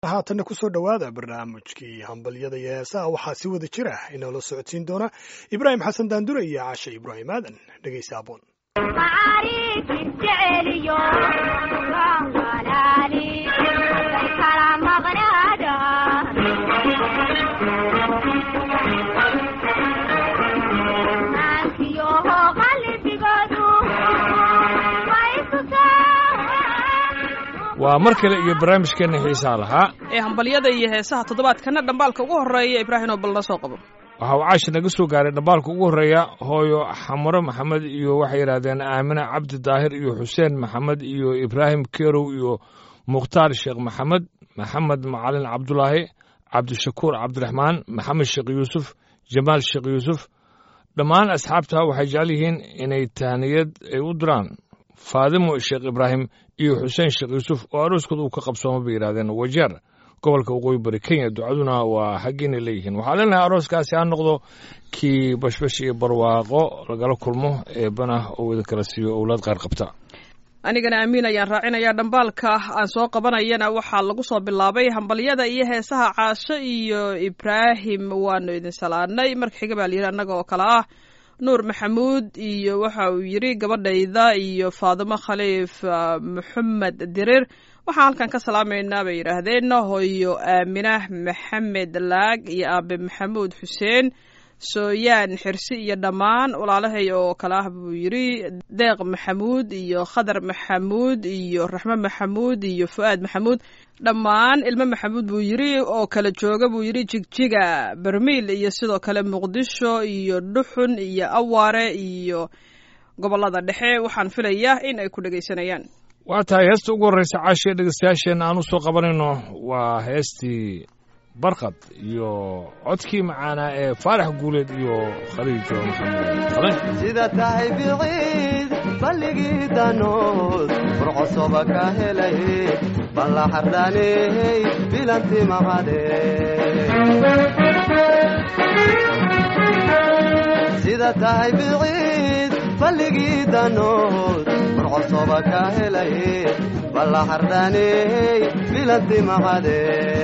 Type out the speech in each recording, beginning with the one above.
haatanna kusoo dhowaada barnaamijkii hambalyada iyo heesaha waxaa si wada jira inoola socodsiin doona ibraahim xasan daandure iyo cashe ibraahim aadan dhegaysa aboon waa mar kale iyo barnaamijkeenna xiisaa lahaa ee hambalyada iyo heesaha toddobaadkana dhambaalka ugu horreeya ibraahim oo bal la soo qabo waxa uu caashi naga soo gaaray dhambaalka ugu horreeya hooyo xamaro maxamed iyo waxay yidhahdeen aamine cabdi daahir iyo xuseen maxamed iyo ibraahim kerow iyo mukhtaar sheekh maxamed maxamed macalin cabdulaahi cabdishakuur cabdiraxmaan maxamed sheekh yuusuf jamaal sheekh yuusuf dhammaan asxaabta waxay jecel yihiin inay tahniyad ay u diraan faadimo sheekh ibraahim iyo xuseen sheekh yuusuf oo arooskooda uu ka qabsooma bay yidhahdeen wajeer gobolka waqooyi bari kenya ducaduna waa xaggiina leeyihiin waxaa leenahay arooskaasi ha noqdo kii bashbash iyo barwaaqo lagala kulmo eebana oo idin kala siiyo owlaad qaar qabta anigana amiin ayaan raacinayaa dhambaalka aan soo qabanayana waxaa lagu soo bilaabay hambalyada iyo heesaha caasho iyo ibraahim waanu idin salaanay marka xiga baa layidhi annaga oo kale ah nuur maxamuud iyo waxa uu yidhi gabadhayda iyo faadimo khaliif maxamed dirir waxaan halkan ka salaamaynaa bay yidhaahdeen hooyo aaminah maxamed laag iyo aabe maxamuud xuseen sooyaan xirsi iyo dhammaan walaalahay oo kale ah buu yidhi deeq maxamuud iyo khadar maxamuud iyo raxmo maxamuud iyo fu'aad maxamuud dhammaan ilmo maxamuud buu yidhi oo kala jooga buu yidhi jigjiga bermiil iyo sidoo kale muqdisho iyo dhuxun iyo awaare iyo gobollada dhexe waxaan filayaa in ay ku dhegaysanayaan waa tahay heesta ugu horreysa caashiya dhegeystayaasheenna aan u soo qabanayno waa heestii barqad iyo codkii macaanaa ee faarax guuleed iyo khaliijo maxamed qalan sida tahay biciid balligii danood burcosoba ka helay balla xardhaaney bilanti maqadhe sida tahay biciid balligii danood burcosoba ka helay balla xardhaaney bilanti maqadhe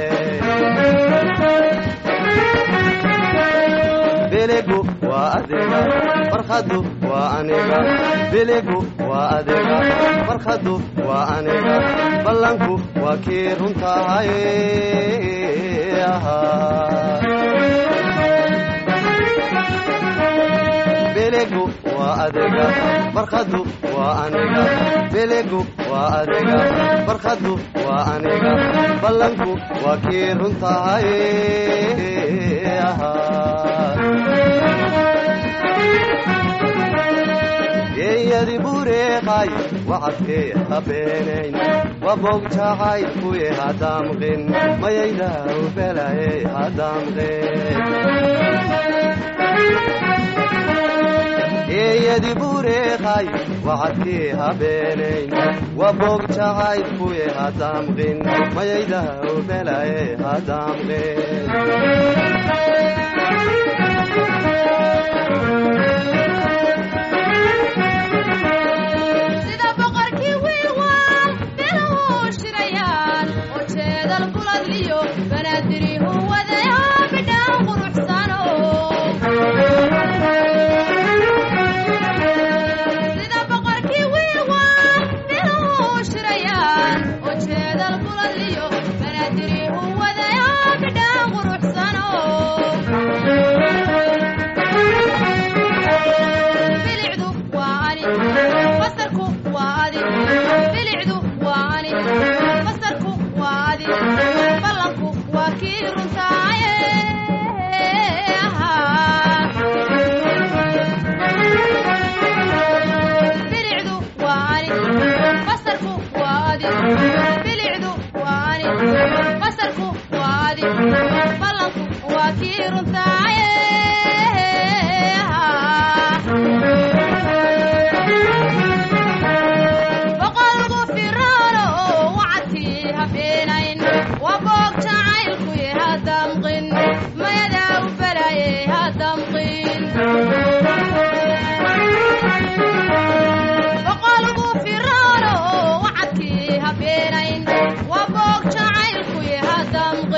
biligu waa adiga farkhadu waa aniga biligu waa adiga farkhadu waa aniga ballanku waa kii runtahay biligu waa adiga farkhadu waa aniga biligu waa adiga farkhadu waa aniga ballanku waa kii runtahay geeyadi bureeqay wacadkee habeenayn waboog jacaylkuye hadamqin mayaydaw belaye hadamqin geeyadi bureeqay wacadkee habeenayn waboog jacaylkuye hadamqin mayaydaw belaye hadamqin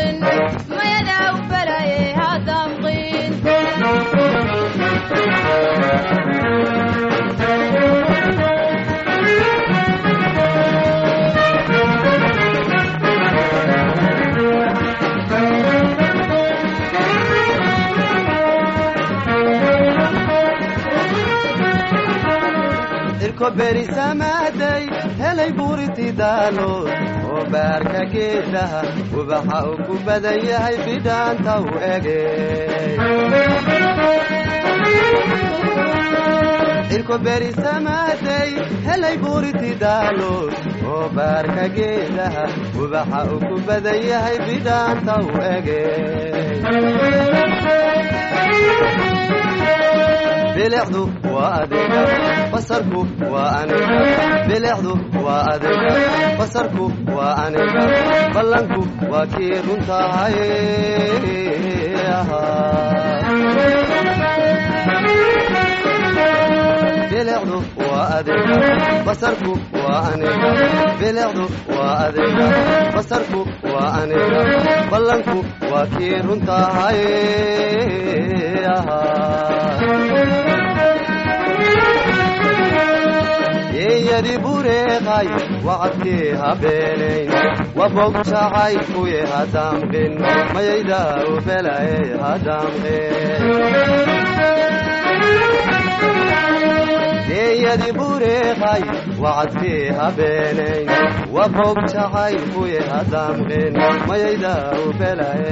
irko berisamaaday helay buuriti daalood oo baarka geedaha ubaxa uu ku badan yahay bidhaanta u ege irko berisamaaday helay buuriti daalood oo baarka geedaha ubaxa uu ku badan yahay bidhaanta u ege bilicdu waa adiga basarku waa aniga bilicdu waa adiga basarku waa aniga ballanku waa kii runtahay bilicdu waa adiga basarku waa aniga bilicdu waa adiga basarku waa aniga ballanku waa kii runtahay yeeyadi bureeqay wacadkii habeenayn wabog jacay kuye hadaamqin mayayda u belaye hadaamqin yeeyadi bureeqay wacadkii habeenayn wabog jacay kuye hadaamqin mayayda u belaye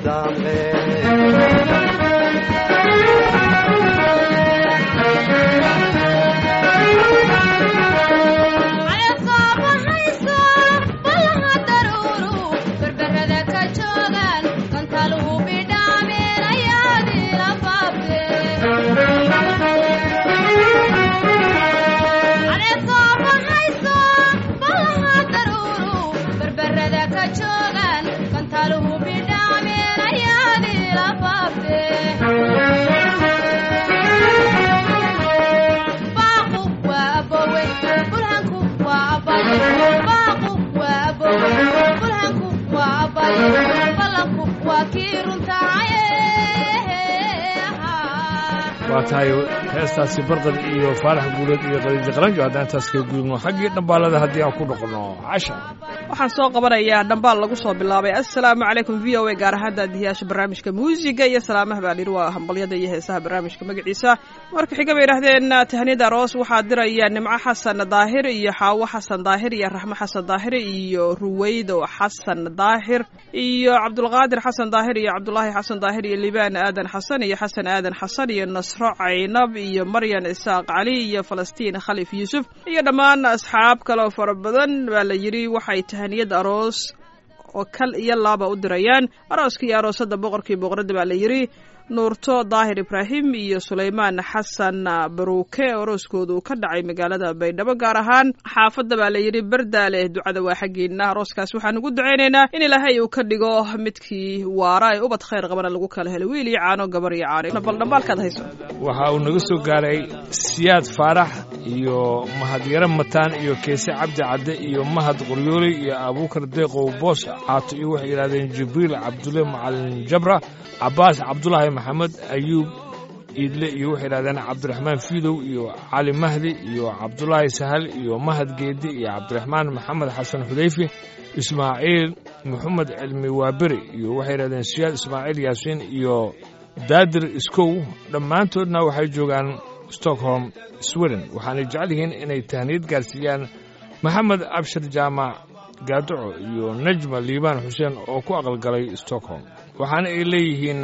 waa tahay heestaasi barqad iyo faarax guuleed iyo qadiija qaranjo haddaan intaas kaga gudubno xaggii dhambaalada haddii aan ku noqono casha waxaan soo qabanayaa dhambaal lagu soo bilaabay assalaamu calaykum v o a gaar ahaan daadiyaasha barnaamijka muusiga iyo salaamaha baa layidhi waa hambalyada iyo heesaha barnaamijka magaciisa marka xiga bay yidhahdeen tahniyada aroos waxaa diraya nimco xasan daahir iyo xaawo xasan daahir iyo raxmo xasan daahir iyo ruweydo xasan daahir iyo cabdulqaadir xasan daahir iyo cabdulaahi xasan daahir iyo libaan aadan xasan iyo xasan aadan xasan iyo nasro caynab iyo maryan isaaq cali iyo falastiin khalif yuusuf iyo dhammaan asxaab kaleo fara badan baa la yidhi waxay tahaniyad aroos oo kal iyo laaba u dirayaan arooska iyo aroosada boqorkii boqoradda baa la yidhi nuurto daahir ibraahim iyo sulaymaan xasan baruuke arooskoodu ka dhacay magaalada baydhabo gaar ahaan xaafadda baa la yidhi bardaale ducada waa xaggiina arooskaas waxaan ugu ducaynaynaa in ilaahay uu ka dhigo midkii waara ee ubad khayr qabana lagu kala helo wiil iyo caano gabar iyo caano bal dhambaalkaad hayso waxa uu naga soo gaaray siyaad faarax iyo mahadyaro mataan iyo keese cabdi cadde iyo mahad qoryooli iyo abuukar deeqow boos caato iyo waxay yidhahdeen jibriil cabdulle macalin jabra cabbaas cabdulaahi maxamed ayuub iidle iyo waxay yidhahdeen cabdiraxmaan fiidow iyo cali mahdi iyo cabdulaahi sahal iyo mahad geedi iyo cabdiraxmaan maxamed xasan xudayfi ismaaciil maxamed cilmi waaberi iyo waxay yidhahdeen siyaad ismaaciil yaasiin iyo daadir iskow dhammaantoodna waxay joogaan stockholm sweden waxaanay jecel yihiin inay tahniyad gaarsiiyaan maxamed abshir jaamac gaaduco iyo najma liibaan xuseen oo ku aqalgalay stockholm waxaana ay leeyihiin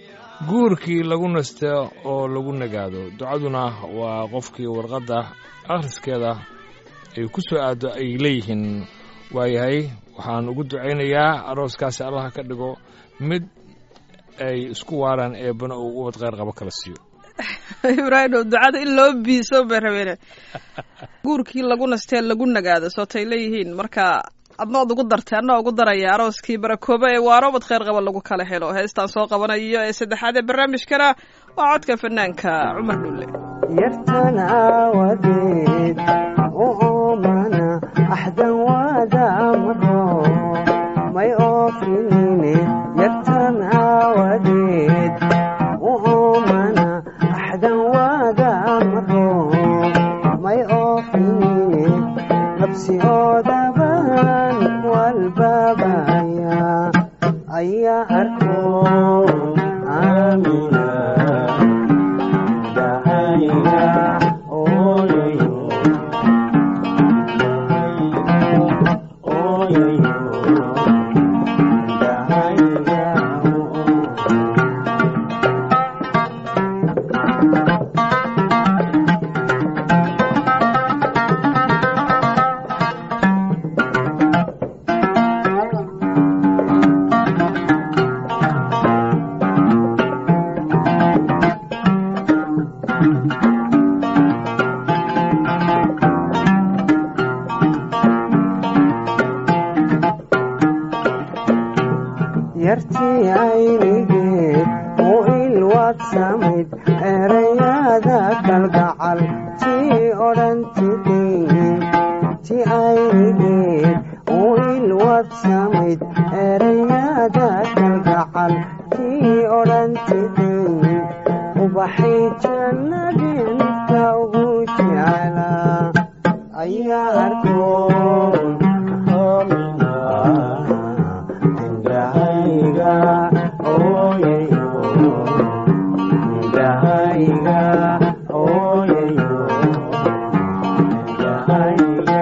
guurkii lagu nasto oo lagu nagaado ducaduna waa qofkii warqadda akhriskeeda ay ku soo aaddo ay leeyihiin waayahay waxaan ugu ducaynayaa arooskaasi allaha ka dhigo mid ay isku waaraan eebbana uu ubad kheyr qabo kala siiyo ibraahim ducada in loo biiso bay rabeen guurkii lagu nastee lagu nagaado sootay leeyihiin marka adna od ugu dartay anna ugu daraya arooskii barakoobe ee waarobad kheyr qaba lagu kala helo heestaan soo qabanayo ee saddexaad ee barnaamijkana waa codka fanaanka cumar dhulle yartan aawadeed u oomana axdan waada amro may oofinine ayaa arko aamina dahayga ooyayo ooyayo dahayga yartii aynigeed u ilwaad samayd erayada kalgacal tii odhantidayn ti aynigeed u ilwaad samayd erayada kalgacal tii odhantidayn ubaxay jannadinka ugu jeclaa ayaa arkoon homina indhahayga ooyayo indhahayga ooyayo indhahayga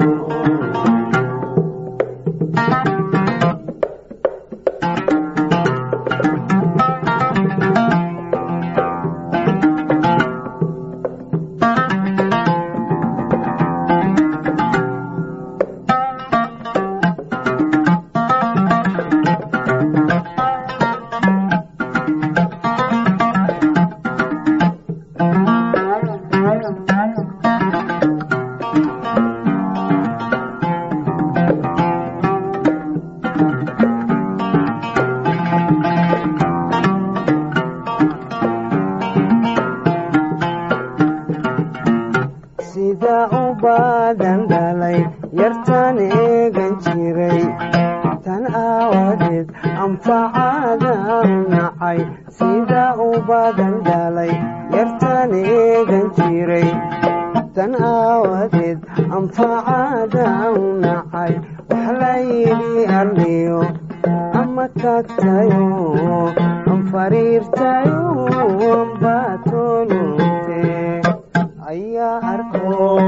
sida u baadan dhalay yartan eegan jiray tan aawadeed anfacada nacay sida u baadan dhalay yartan eegan jiray tan aawadeed anfacada nacay wax la yidhi arliyo ama kagtayo an fariirtayo ambaatolute ayaa arko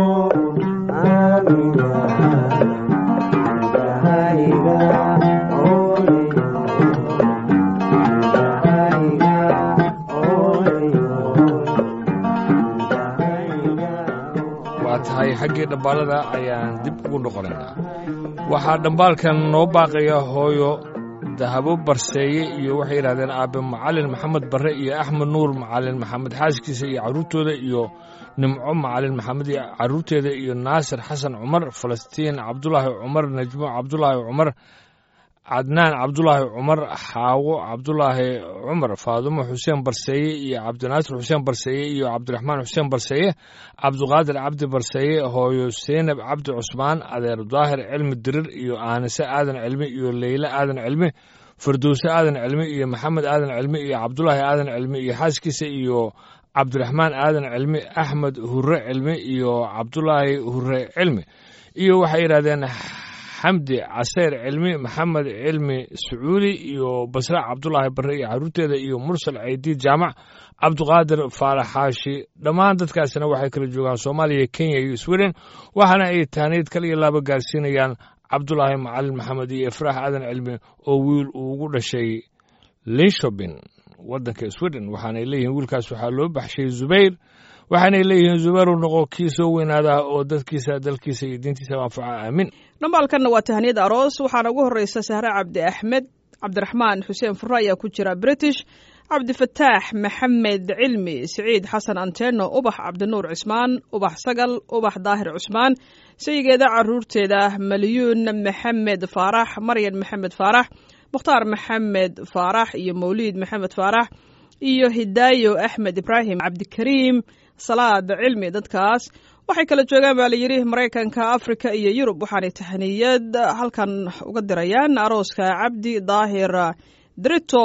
aamina indhahayga ooyayo indhahayga ooyayo indhahayga waa tahay xaggii dhambaalada ayaan dib ugu noqonaynaa waxaa dhambaalkan noo baaqaya hooyo dahabo barseeye iyo waxay yidhahdeen aabe macalin maxamed barre iyo axmed nuur macalin maxamed xaaskiisa iyo carruurtooda iyo nimco macalin maxamed iyo carruurteeda iyo naasir xasan cumar falastiin cabdulaahi cumar najmo cabdulaahi cumar cadnaan cabdulaahi cumar xaawo cabdulaahi cumar faadumo xuseen barseeye iyo cabdinaasir xuseen barseeye iyo cabdiraxmaan xuseen barseeye cabdiqaadir cabdi barseeye hooyo seynab cabdi cusmaan adeer daahir cilmi dirir iyo aanise aadan cilmi iyo leyle aadan cilmi firdowse aadan cilmi iyo maxamed aadan cilmi iyo cabdulaahi aadan cilmi iyo xaaskiisa iyo cabdiraxmaan aadan cilmi axmed hure cilmi iyo cabdulaahi hure cilmi iyo waxay yidhahdeen xamdi caseyr cilmi maxamed cilmi sacuudi iyo basre cabdulaahi barre iyo carruurteeda iyo mursal ceydiid jaamac cabdiqaadir faarax xaashi dhammaan dadkaasina waxay kala joogaan soomaaliya kenya iyo sweden waxaana ay taaniid kal iyo laaba gaarsiinayaan cabdulaahi macalin maxamed iyo ifraax aadan cilmi oo wiil uu ugu dhashay linshobin waddanka sweden waxaanay leeyihiin wiilkaas waxaa loo baxshay zubayr waxaanay leeyihiin zubayru noqo kii soo weynaadaa oo dadkiisa dalkiisa iyo diintiisa anfaca aamin dhambaalkanna waa tahaniyad aroos waxaana ugu horreysa sahre cabdi axmed cabdiraxmaan xuseen furre ayaa ku jira british cabdifataax maxamed cilmi siciid xasan anteno ubax cabdinuur cismaan ubax sagal ubax daahir cusmaan sayigeeda caruurteeda malyuun maxamed faarax maryan maxamed faarax mukhtaar maxamed faarax iyo mawliid maxamed faarax iyo hidaayo axmed ibraahim cabdikariim salaad cilmi dadkaas waxay kala joogaan baa layidhi maraykanka afrika iyo yurub waxaanay tahaniyad halkan uga dirayaan arooska cabdi daahir drito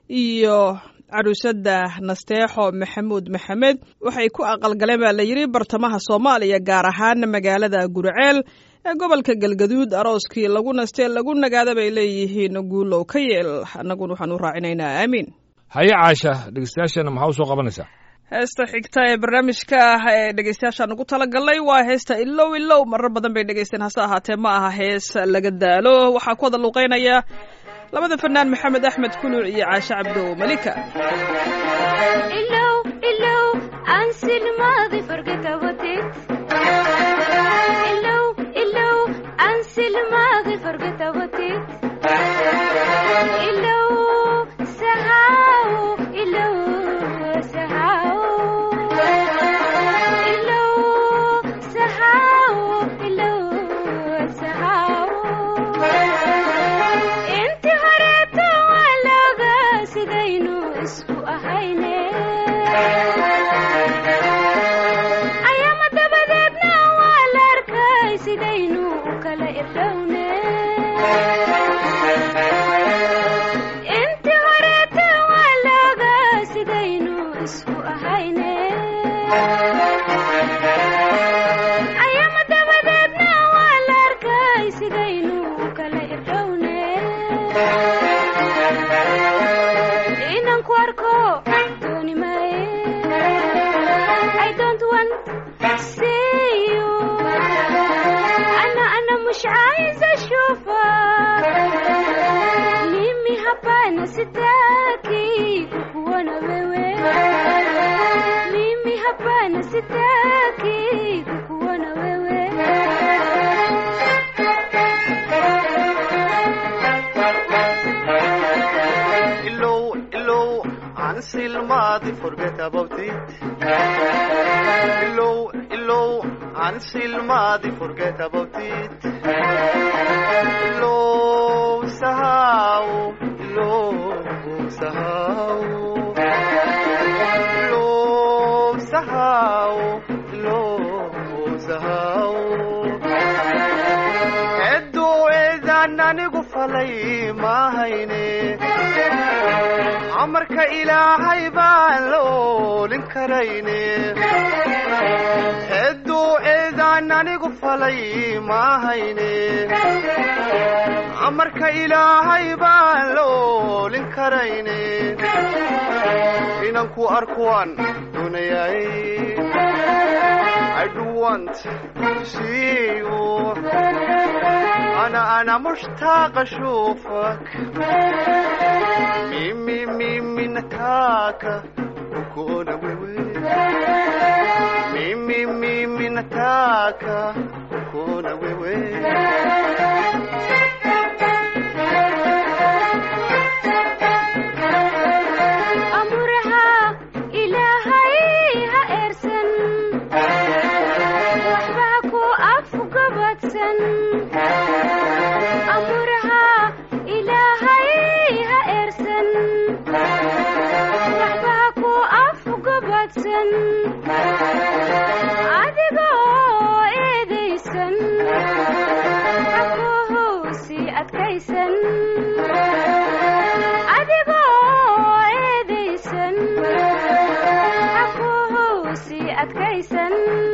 iyo caruusada nasteexo maxamuud maxamed waxay ku aqalgaleen baa layidhi bartamaha soomaaliya gaar ahaan magaalada guriceel ee gobolka galgaduud arooskii lagu nastee lagu nagaada bay leeyihiin guulow ka yeel annaguna waxaan u raacinaynaa aamiin haye caasha dhegeystayaashana maxaa u soo qabanaysaa heesta xigta ee barnaamijka ah ee dhegeystayaashaan ugu talagalnay waa heesta ilow ilow marar badan bay dhegeysteen hase ahaatee ma aha hees laga daalo waxaa ku wada luuqeynaya labada fanaan maxamed axmed kuluc iyo caashe cabdo malika ilow ilow ansi lmaadi forget about it ilow ilow ansi lmaadi forget about it ilow sahaw ilow sahaw ilow sahaw ilow sahaw inti horeeto waa looga sidaynu isku ahayne ayaama dabadeedna waa la arkay sidaynu u kala irdhowne inti horeeto waa looga sidaynu isku ahayne ayaama dabadeedna waa la arkay sidaynu u kala irdhowne inaan ku arko dooni maaye I don't want see you أنا أنا مش عايزة أشوفك mimi hapana sitaki kukuona wewe mimi hapana sitaki kukuona wewe Ilow, ilow, ansi الماضي forget about it Ilow, ilow, ansi الماضي forget about it Ilow, sahaw, ilow, sahaw Ilow, sahaw, ilow, sahaw Edduu eedaan anigu falay maahayne amarka ilaahay baan la oolin karayne edduu eedaan anigu falay maahayne amarka ilaahay baan la oolin karayne inaan ku arkuwaan doonayay I do want to see you أنا أنا مشتاق أشوفك ميمي ميمي نتاكا وكونا ويوي ميمي ميمي نتاكا وكونا ويوي amurha ilaahay ha eersan waxba ku afgabadsan amurha ilaahay ha eersan waxba ku afgabadsan adigoo eedaysan hakuhusi adkaysan adigoo eedaysan hakuhusi adkaysan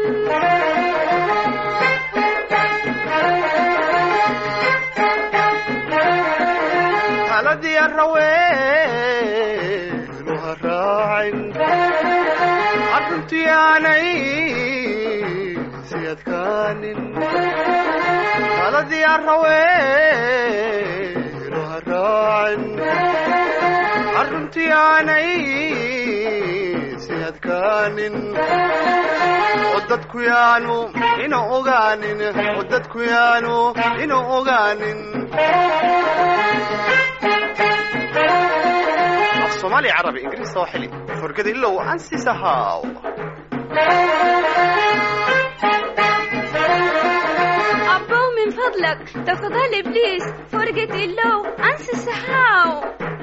haladii arraweenu ha raacin arruntii aanay si adkaanin haladii arraweenu ha raacin arruntii aanay si adkaanin oo dadku yaanu ina ogaanin oo dadku yaanu ina ogaanin af soomaali carabi ingiriis soo xili forgada ilow ansi sahaaw أبو من فضلك تفضل إبليس فرقة اللو أنسى السحاو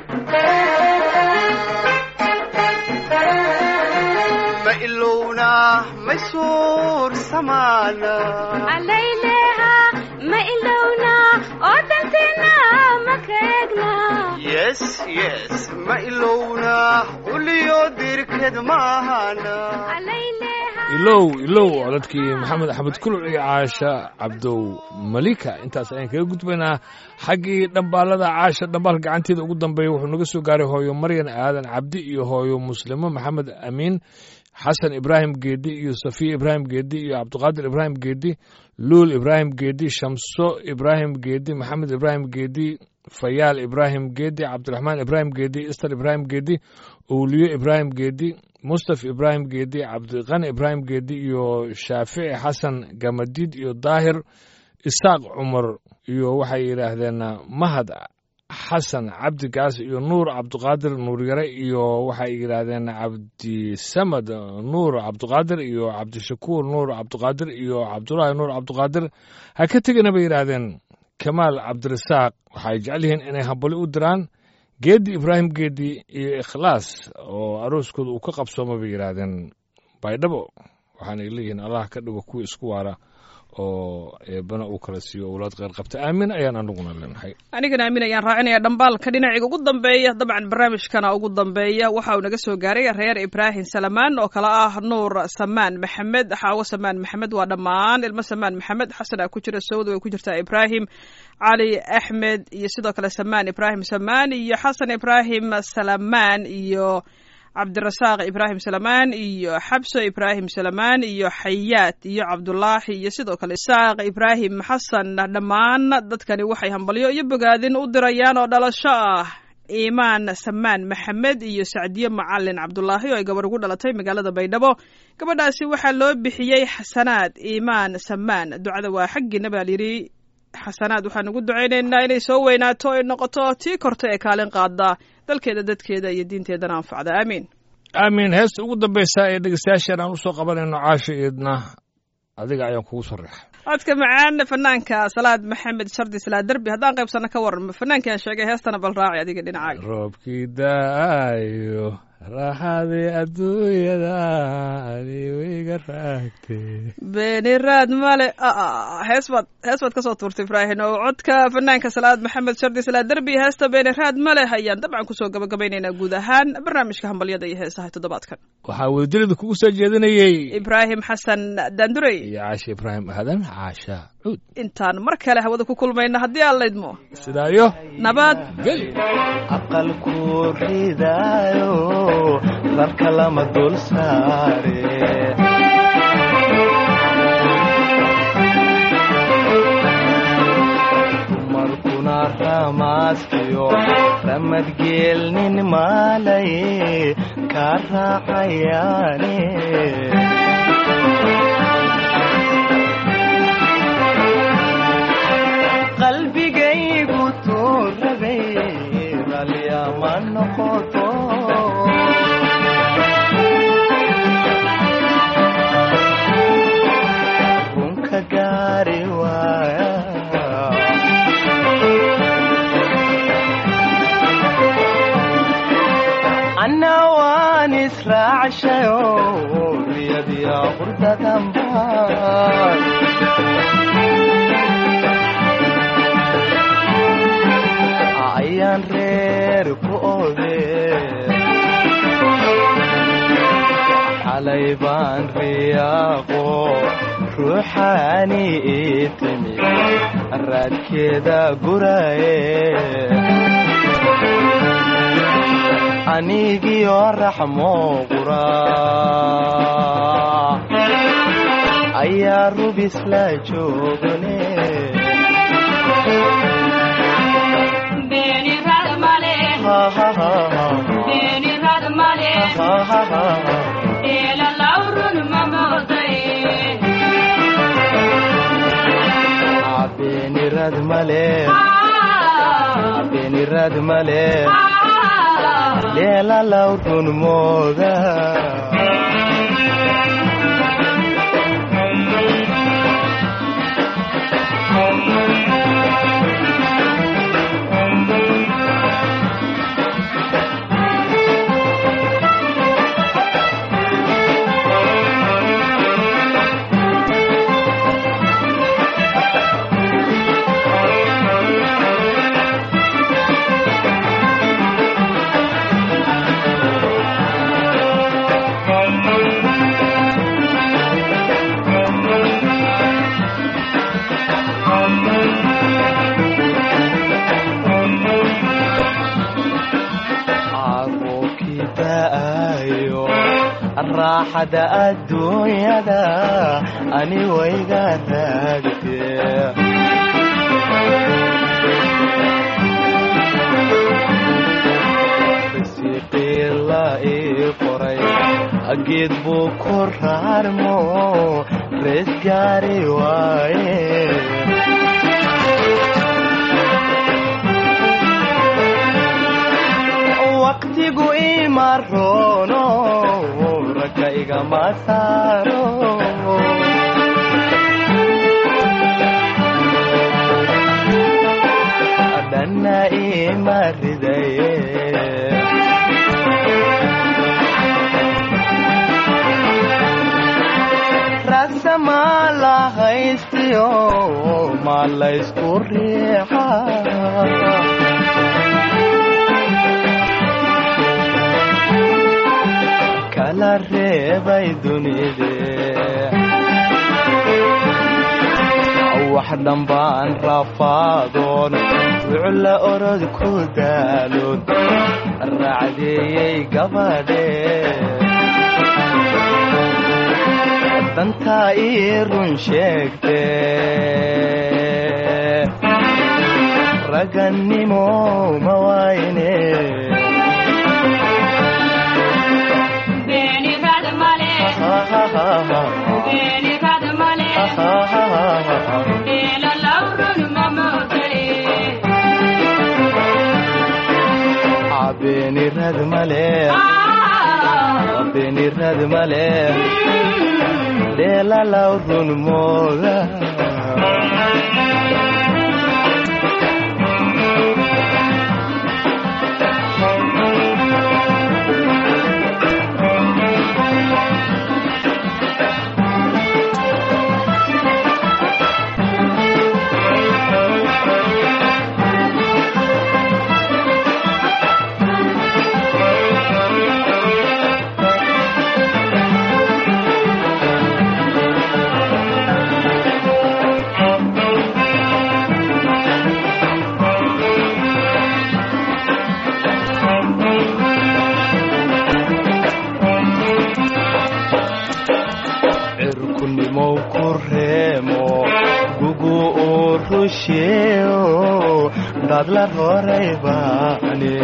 ma ilowna ma suur samaana عليلها ما إلونا أودنتنا ما كيقنا yes yes ma ilowna uliyo dirked maahana عليلها ilow ilow codadkii maxamed axmed kuluc iyo caasha cabdow malika intaas ayaan kaga gudbaynaa xaggii dhambaalada caasha dhambaalka gacanteeda ugu dambeeya wuxuu naga soo gaaray hooyo maryan aadan cabdi iyo hooyo muslimo maxamed amiin xasan ibraahim geedi iyo safiya ibraahim geedi iyo cabdiqaadir ibraahim geedi luul ibraahim geedi shamso ibraahim geedi maxamed ibraahim geedi fayaal ibraahim geedi cabdiraxmaan ibraahim geedi istar ibraahim geedi owliyo ibraahim geedi mustaf ibraahim geedi cabdiqani ibraahim geedi iyo shaafici xasan gamadiid iyo daahir isaaq cumar iyo waxay yidhaahdeen mahad xasan cabdigaas iyo nuur cabdiqaadir nuuryare iyo waxay yidhaahdeen cabdisamad nuur cabdiqaadir iyo cabdishakuur nuur cabdiqaadir iyo cabdulaahi nuur cabdiqaadir ha ka tegina bay yidhaahdeen kamaal cabdirasaaq waxay jecel yihiin inay hambali u diraan geedi ibraahim geedi iyo ikhlaas oo arooskooda uu ka qabsooma bay yidhaahdeen baydhabo waxaanay leeyihiin allah ka dhigo kuwa isku waara oo eebana uu kala siiyo owlaad kheyr qabta aamin ayaan anaguna leenahay anigana aamin ayaan raacinaya dhambaalka dhinaciga ugu dambeeya dabcan barnaamijkana ugu dambeeya waxa uu naga soo gaaray reer ibraahim salamaan oo kale ah nuur samaan maxamed xaawo samaan maxamed waa dhammaan ilmo samaan maxamed xasan ku jira sawda way ku jirtaa ibraahim cali axmed iyo sidoo kale samaan ibraahim samaan iyo xasan ibraahim salamaan iyo cabdirasaaq ibraahim salamaan iyo xabso ibraahim salamaan iyo xayaad iyo cabdulaahi iyo sidoo kale isaaq ibraahim xasan dhammaan dadkani waxay hambalyo iyo bogaadin u dirayaan oo dhalasho ah iimaan samaan maxamed iyo sacdiye macalin cabdulaahi oo ay gabar ugu dhalatay magaalada baydhabo gabadhaasi waxaa loo bixiyey xasanaad iimaan samaan ducada waa xaggiina baa layidhi xasanaad waxaan ugu ducaynaynaa inay soo weynaato ay noqoto tii korta ee kaalin qaada dalkeeda dadkeeda iyo diinteedana anfacda aamiin aamin heesta ugu dambaysa ee dhegeystayaashan aan usoo qabanayno caasha eedna adiga ayaan kugu sarreexa codka macaan fanaanka salaad maxamed shardi salaa derbi haddaan qaybsano ka waran fanaankii aan sheegay heestana bal raaci adiga dhinacaaga roobkii da'ayo raaxadii adduunyada adiwiga raagtee beeni raad male hees baad hees baad kasoo tuurtay ibraahin oo codka fanaanka salaad maxamed shardi salaa derbi heesta beeni raad male ayaan dabcan kusoo gabagabaynaynaa guud ahaan barnaamijka hambalyada iyo heesaha toddobaadkan waxaa wadadilida kugu soo jeedinayey ibraahim xasan daandurey iyo caasha ibraahim aadan caasha cuud intaan mar kale hawada ku kulmayna haddii aan laydmo sidaayo nabad geli aqalku ridaayo dalka lama dul saare dumarkuna ramaaskiyo ramadgeelnin maalaye kaa raacayaane qalbigaygu tuu rabay ralyama noqoto runka gaari waaya anna waan israacshayo riyadiya qurdadanbaan ayaan reer ku ode xalay baan riyaaqo ruuxaani ii timi raadkeeda guraye anigiyo raxmo qura ayaa rubis la joogane beenirad male beenirad male leela lawrun mooda raaxada adduunyada ani wayga raagtee risiiqii la ii qoray geed buu ku raarmo rees gaari waaye waqtigu ima roono ragga igama saaro dhanna ima ridaye rasama la haystiyo ma laysku riixa kala reebay dunide wax dhambaan rafaadoon wucla orod ku daaloon raacdeeyey gabadhe dantaa ii run sheegte ragannimo ma wayne beenirad male beenirad male dheelalaw run mooda cirkunimow ku reemo gugu uu rusheeo dhadla roray baane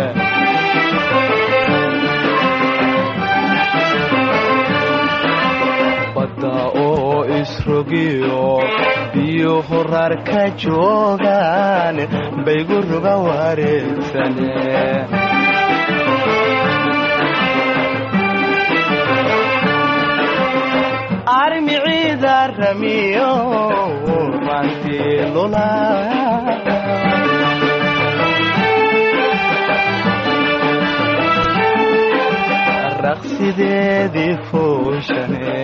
badda oo isrogiyo biyo horar ka joogaan baygu ruga wareegsane armiciida ramiyo rantii lula raqsideedii fooshane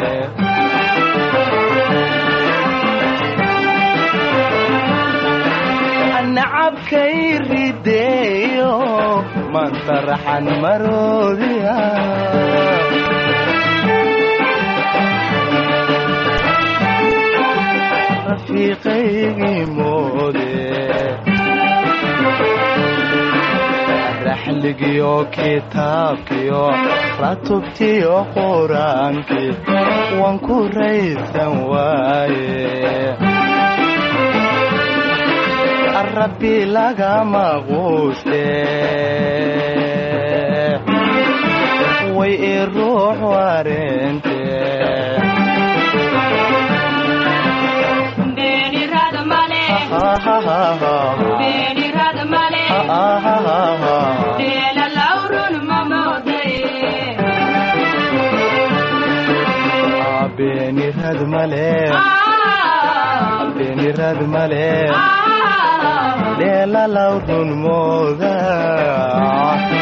nacabkay rideeyo manta raxan maroodiya rafiiqaygii moode raxligiyo kitaabkiyo ratubtiyo qur-aankii waan ku raysan waaye rabbi lagama quuste way i ruux wareente beenirad male beenirad male dheelalaw run mooda